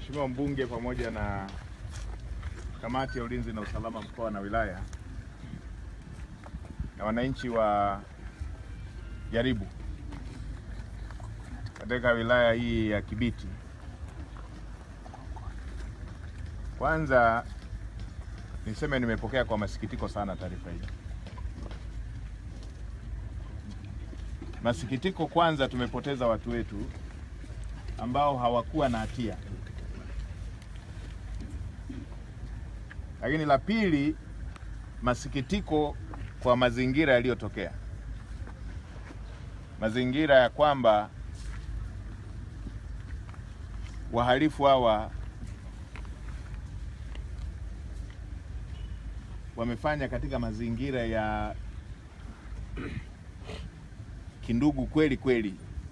Mheshimiwa mbunge pamoja na kamati ya ulinzi na usalama mkoa na wilaya na wananchi wa Jaribu katika wilaya hii ya Kibiti. Kwanza niseme nimepokea kwa masikitiko sana taarifa hii. Masikitiko kwanza, tumepoteza watu wetu ambao hawakuwa na hatia, lakini la pili, masikitiko kwa mazingira yaliyotokea, mazingira ya kwamba wahalifu hawa wamefanya katika mazingira ya kindugu kweli kweli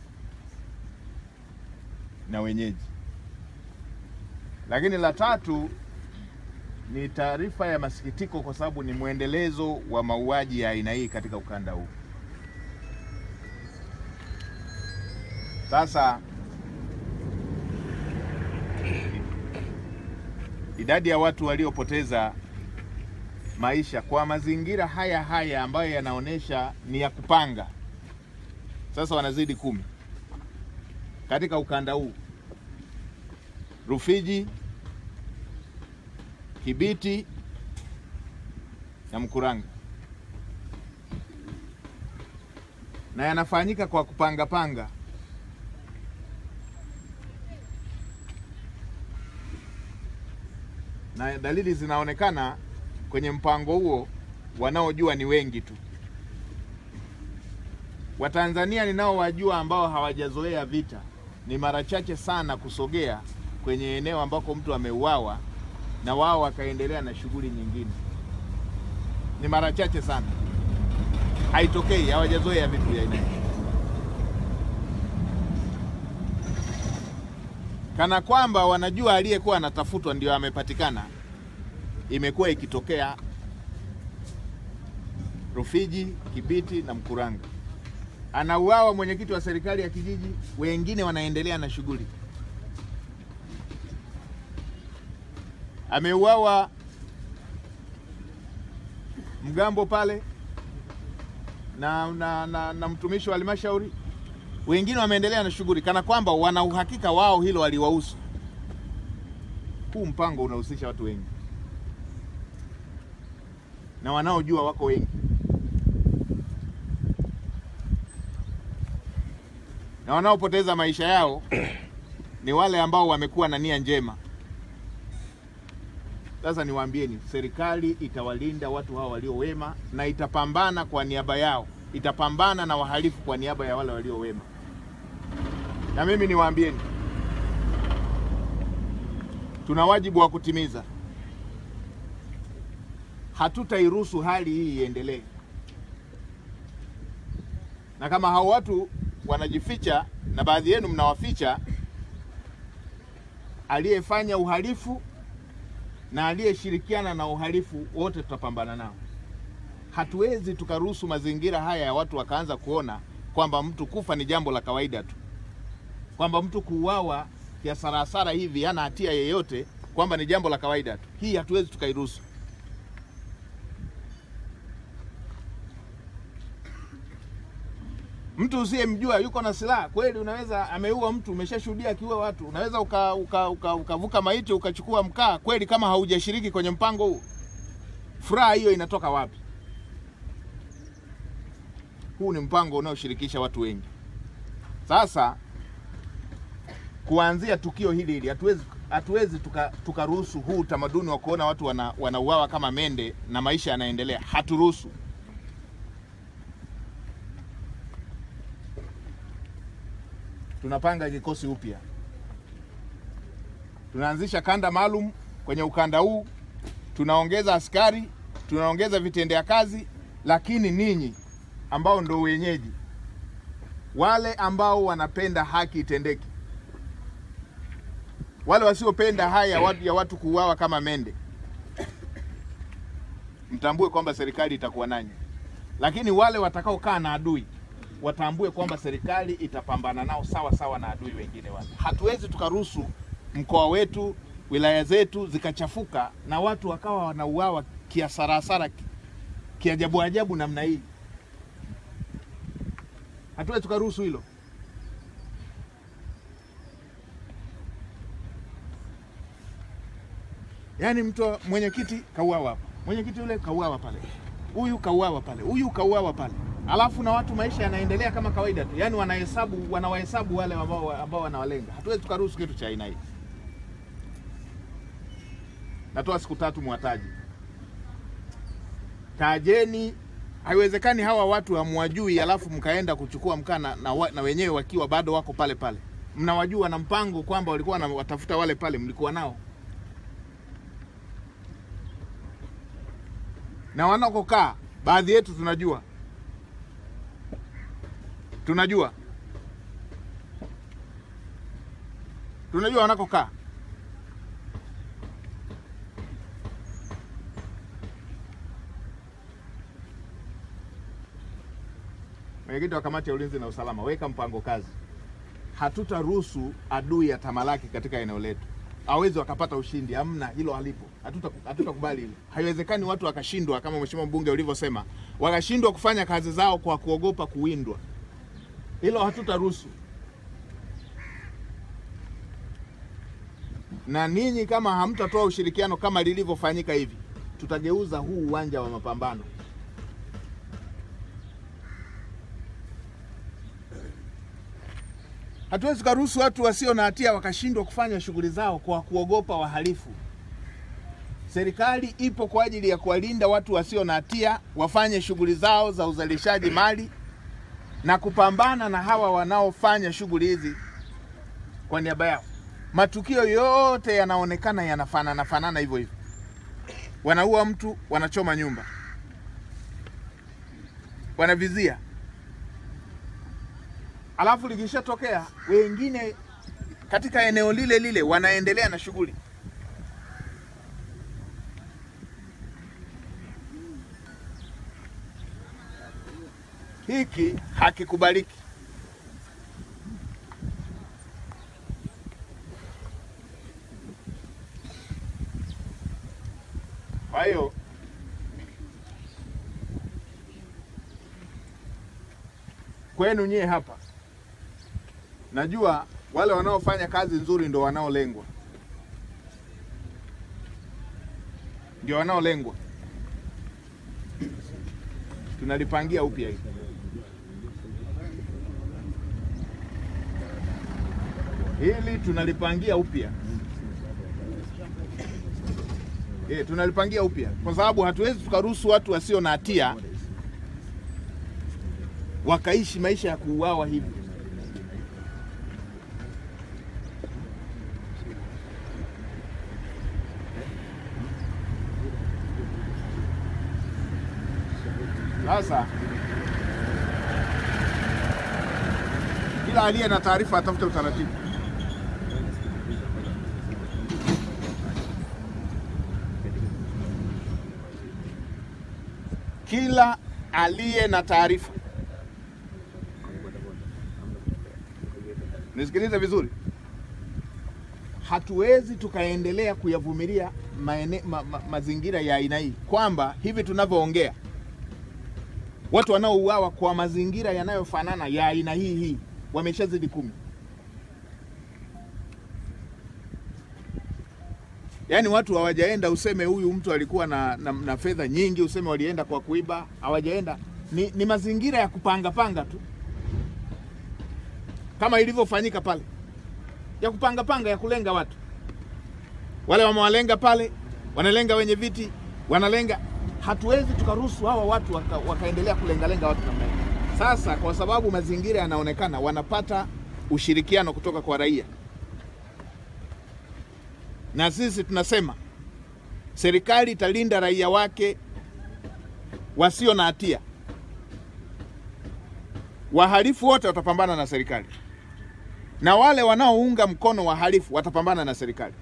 na wenyeji. Lakini la tatu ni taarifa ya masikitiko, kwa sababu ni mwendelezo wa mauaji ya aina hii katika ukanda huu. Sasa idadi ya watu waliopoteza maisha kwa mazingira haya haya ambayo yanaonyesha ni ya kupanga, sasa wanazidi kumi katika ukanda huu Rufiji, Kibiti na Mkuranga, na yanafanyika kwa kupanga panga. Na dalili zinaonekana kwenye mpango huo, wanaojua ni wengi tu. Watanzania ninaowajua ambao hawajazoea vita ni mara chache sana kusogea kwenye eneo ambako mtu ameuawa na wao wakaendelea na shughuli nyingine. Ni mara chache sana, haitokei, hawajazoea vitu vya aina hii, kana kwamba wanajua aliyekuwa anatafutwa ndio amepatikana. Imekuwa ikitokea Rufiji, Kibiti na Mkuranga anauawa mwenyekiti wa serikali ya kijiji, wengine wanaendelea na shughuli. Ameuawa mgambo pale na, na, na, na mtumishi wa halmashauri, wengine wameendelea na shughuli, kana kwamba wana uhakika wao hilo waliwahusu. Huu mpango unahusisha watu wengi na wanaojua wako wengi. na wanaopoteza maisha yao ni wale ambao wamekuwa na nia njema. Sasa niwaambieni, serikali itawalinda watu hao walio wema na itapambana kwa niaba yao, itapambana na wahalifu kwa niaba ya wale walio wema. Na mimi niwaambieni, tuna wajibu wa kutimiza. Hatutairuhusu hali hii iendelee, na kama hao watu wanajificha na baadhi yenu mnawaficha aliyefanya uhalifu na aliyeshirikiana na uhalifu, wote tutapambana nao. Hatuwezi tukaruhusu mazingira haya ya watu wakaanza kuona kwamba mtu kufa ni jambo la kawaida tu, kwamba mtu kuuawa kiasarasara hivi hana hatia yeyote, kwamba ni jambo la kawaida tu. Hii hatuwezi tukairuhusu. Mtu usiyemjua yuko na silaha kweli, unaweza ameua mtu, umeshashuhudia akiua watu, unaweza ukavuka uka, uka, uka maiti ukachukua mkaa kweli, kama haujashiriki kwenye mpango huu. Furaha hiyo inatoka wapi? Huu ni mpango unaoshirikisha watu wengi. Sasa kuanzia tukio hili hili, hatuwezi hatuwezi tukaruhusu tuka huu utamaduni wa kuona watu wana, wanauawa kama mende na maisha yanaendelea, haturuhusu. Tunapanga kikosi upya, tunaanzisha kanda maalum kwenye ukanda huu, tunaongeza askari, tunaongeza vitendea kazi, lakini ninyi ambao ndo wenyeji, wale ambao wanapenda haki itendeke, wale wasiopenda haya watu ya watu kuuawa kama mende, mtambue kwamba serikali itakuwa nanyi, lakini wale watakaokaa na adui watambue kwamba serikali itapambana nao sawa sawa na adui wengine wale. Hatuwezi tukaruhusu mkoa wetu, wilaya zetu zikachafuka na watu wakawa wanauawa kiasarasara, ki- kiajabu ajabu namna hii. Hatuwezi tukaruhusu hilo. Yaani mtu mwenyekiti kauawa hapa, mwenyekiti yule kauawa pale, huyu kauawa pale, huyu kauawa pale, alafu na watu maisha yanaendelea kama kawaida tu, yaani wanahesabu wanawahesabu wale ambao, ambao wanawalenga. Hatuwezi tukaruhusu kitu cha aina hii. Natoa siku tatu mwataji, tajeni. Haiwezekani hawa watu hamwajui, alafu mkaenda kuchukua mkaa na, na, wa- na wenyewe wakiwa bado wako pale pale. Mnawajua na mpango kwamba walikuwa wanawatafuta wale pale, mlikuwa nao na wanakokaa baadhi yetu tunajua, tunajua, tunajua wanakokaa. Mwenyekiti wa kamati ya ulinzi na usalama, weka mpango kazi. Hatutaruhusu adui atamalaki katika eneo letu, hawezi wakapata ushindi. Hamna, hilo halipo. Hatuta- Hatutakubali hilo. Haiwezekani watu wakashindwa, kama mheshimiwa mbunge ulivyosema, wakashindwa kufanya kazi zao kwa kuogopa kuwindwa. Hilo hatutaruhusu. Na ninyi kama hamtatoa ushirikiano kama lilivyofanyika hivi, tutageuza huu uwanja wa mapambano Hatuwezi tukaruhusu watu wasio na hatia wakashindwa kufanya shughuli zao kwa kuogopa wahalifu. Serikali ipo kwa ajili ya kuwalinda watu wasio na hatia wafanye shughuli zao za uzalishaji mali na kupambana na hawa wanaofanya shughuli hizi kwa niaba yao. Matukio yote yanaonekana yanafanana fanana hivyo hivyo, wanaua mtu, wanachoma nyumba, wanavizia alafu likishatokea wengine katika eneo lile lile wanaendelea na shughuli. Hiki hakikubaliki. Kwa hiyo kwenu nyie hapa najua wale wanaofanya kazi nzuri ndo wanaolengwa, ndio wanaolengwa. Tunalipangia upya hili. Hili tunalipangia upya e, tunalipangia upya kwa sababu hatuwezi tukaruhusu watu wasio na hatia wakaishi maisha ya kuuawa hivi. Sasa kila aliye na taarifa atafute utaratibu. Kila aliye na taarifa, nisikilize vizuri, hatuwezi tukaendelea kuyavumilia maene, ma, ma, mazingira ya aina hii, kwamba hivi tunavyoongea watu wanaouawa kwa mazingira yanayofanana ya aina hii hii wameshazidi kumi. Yaani watu hawajaenda useme huyu mtu alikuwa na, na, na fedha nyingi, useme walienda kwa kuiba. Hawajaenda, ni, ni mazingira ya kupanga panga tu, kama ilivyofanyika pale, ya kupanga panga, ya kulenga watu. Wale wamewalenga pale, wanalenga wenye viti, wanalenga hatuwezi tukaruhusu hawa watu waka, wakaendelea kulengalenga watu namna hiyo. Sasa kwa sababu mazingira yanaonekana wanapata ushirikiano kutoka kwa raia, na sisi tunasema serikali italinda raia wake wasio na hatia. Wahalifu wote watapambana na serikali, na wale wanaounga mkono wahalifu watapambana na serikali.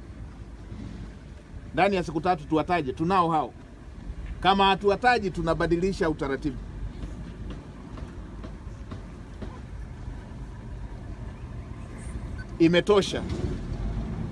Ndani ya siku tatu tuwataje, tunao hao kama hatuwataji tunabadilisha utaratibu. Imetosha.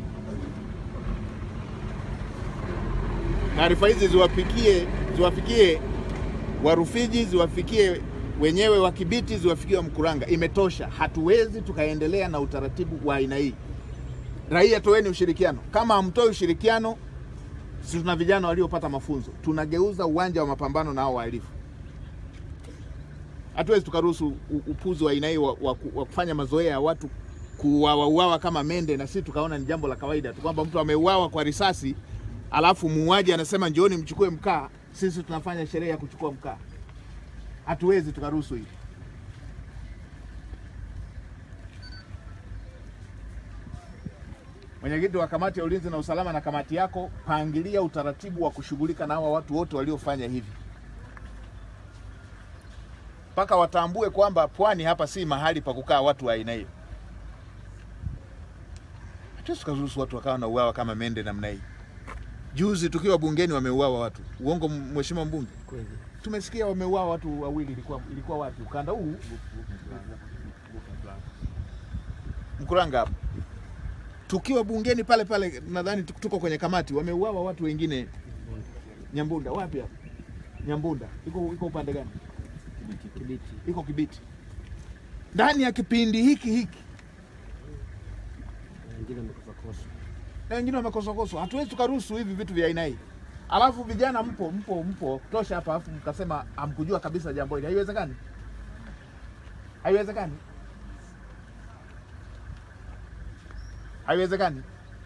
taarifa hizi ziwafikie ziwafikie Warufiji, ziwafikie wenyewe wa Kibiti, ziwafikie wa Mkuranga. Imetosha, hatuwezi tukaendelea na utaratibu wa aina hii. Raia, toeni ushirikiano. Kama hamtoi ushirikiano, si tuna vijana waliopata mafunzo, tunageuza uwanja wa mapambano na hao wahalifu. Hatuwezi tukaruhusu u- upuzi wa aina hii wa, wa, wa kufanya mazoea ya watu kuuawa kama mende, na sisi tukaona ni jambo la kawaida tu kwamba mtu ameuawa kwa risasi, alafu muuaji anasema njooni mchukue mkaa, sisi tunafanya sherehe ya kuchukua mkaa. Hatuwezi tukaruhusu hili. Mwenyekiti wa kamati ya ulinzi na usalama na kamati yako, pangilia utaratibu wa kushughulika na hawa watu wote waliofanya hivi, mpaka watambue kwamba pwani hapa si mahali pa kukaa watu wa aina hiyo. Hatuwezi tukaruhusu watu wakawa na uawa kama mende namna hii. Juzi tukiwa bungeni wameuawa watu, uongo mheshimiwa mbunge? Kweli. Tumesikia wameuawa watu wawili, ilikuwa ilikuwa wapi? Ukanda huu Mkuranga hapo. Tukiwa bungeni pale pale, nadhani tuko tuko kwenye kamati, wameuawa watu wengine Nyambunda. Wapi hapo? Nyambunda iko iko upande gani? Kibiti. Iko Kibiti, ndani ya kipindi hiki hiki, Na Wengine wamekufa kosa. na wengine wamekoswakoswa. Hatuwezi tukaruhusu hivi vitu vya aina hii. Alafu vijana mpo mpo mpo kutosha hapa, alafu mkasema hamkujua kabisa jambo hili. Haiwezekani, haiwezekani, haiwezekani.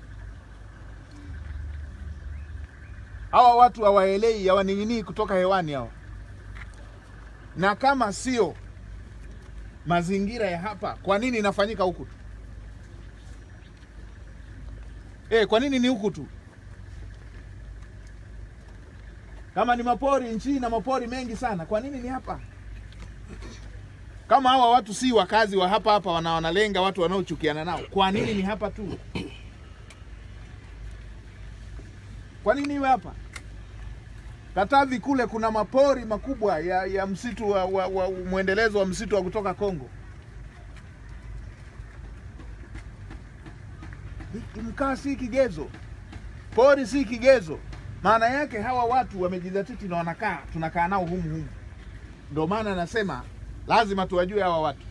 Hawa watu hawaelei, hawaning'inii kutoka hewani hawa, na kama sio mazingira ya hapa, kwa nini inafanyika huku tu? Eh, kwa nini ni huku tu? Kama ni mapori nchi na mapori mengi sana, kwa nini ni hapa? Kama hawa watu si wakazi wa hapa hapa, wana wanalenga watu wanaochukiana nao, kwa nini ni hapa tu? Kwa nini iwe hapa? Katavi kule kuna mapori makubwa ya, ya msitu wa, wa, wa mwendelezo wa msitu wa kutoka Kongo. Hiki Mkaa si kigezo, pori si kigezo. Maana yake hawa watu wamejizatiti na wanakaa, tunakaa nao humu humu. Ndio maana nasema lazima tuwajue hawa watu.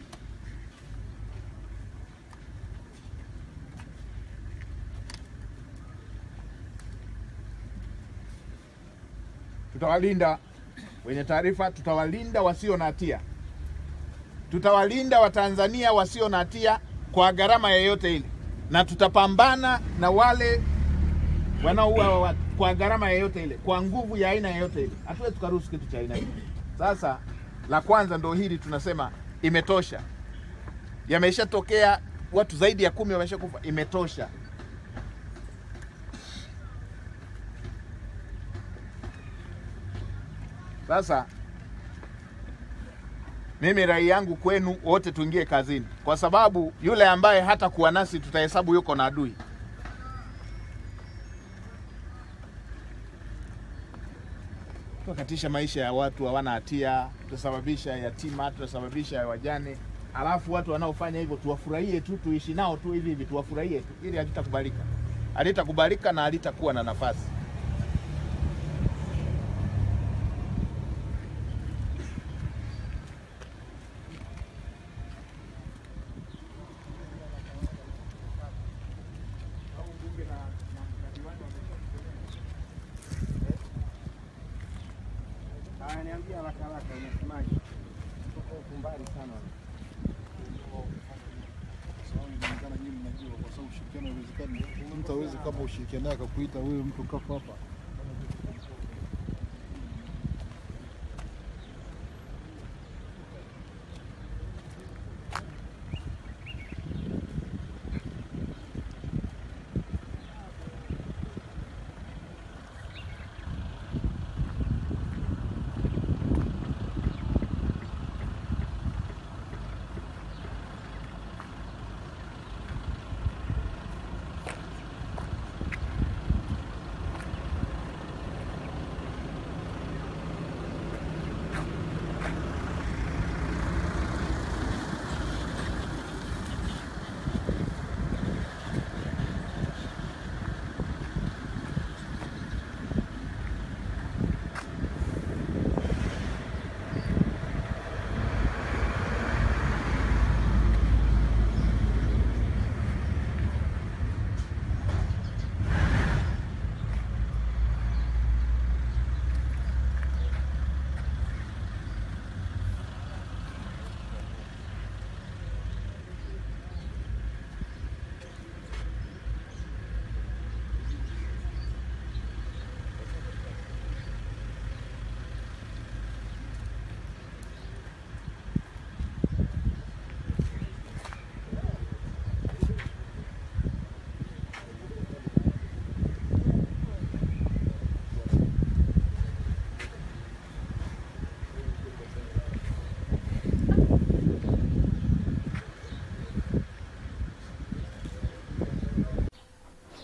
Tutawalinda wenye taarifa, tutawalinda wasio na hatia, tutawalinda Watanzania wasio na hatia kwa gharama yoyote ile, na tutapambana na wale wanaoua watu kwa gharama yoyote ile, kwa nguvu ya aina yoyote ile. Hatuwezi tukaruhusu kitu cha aina hiyo. Sasa la kwanza ndo hili, tunasema imetosha. Yameshatokea watu zaidi ya kumi wameshakufa, imetosha. Sasa mimi rai yangu kwenu wote tuingie kazini, kwa sababu yule ambaye hata kuwa nasi tutahesabu yuko na adui. Tutakatisha maisha ya watu hawana hatia, tutasababisha yatima, tutasababisha wajane, alafu watu wanaofanya hivyo tuwafurahie tu, tuishi nao tu hivi hivi, tuwafurahie tu, ili halitakubalika, halitakubalika na halitakuwa na nafasi. Haya, niambia haraka haraka, unasemaje? Tuko huku mbali sana. Sawa, inaonekana nyinyi mnajua kwa sababu ushirikiano haiwezekani. Mtu hawezi kama ushirikiano akakuita wewe mtu kafa hapa.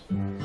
Thank you.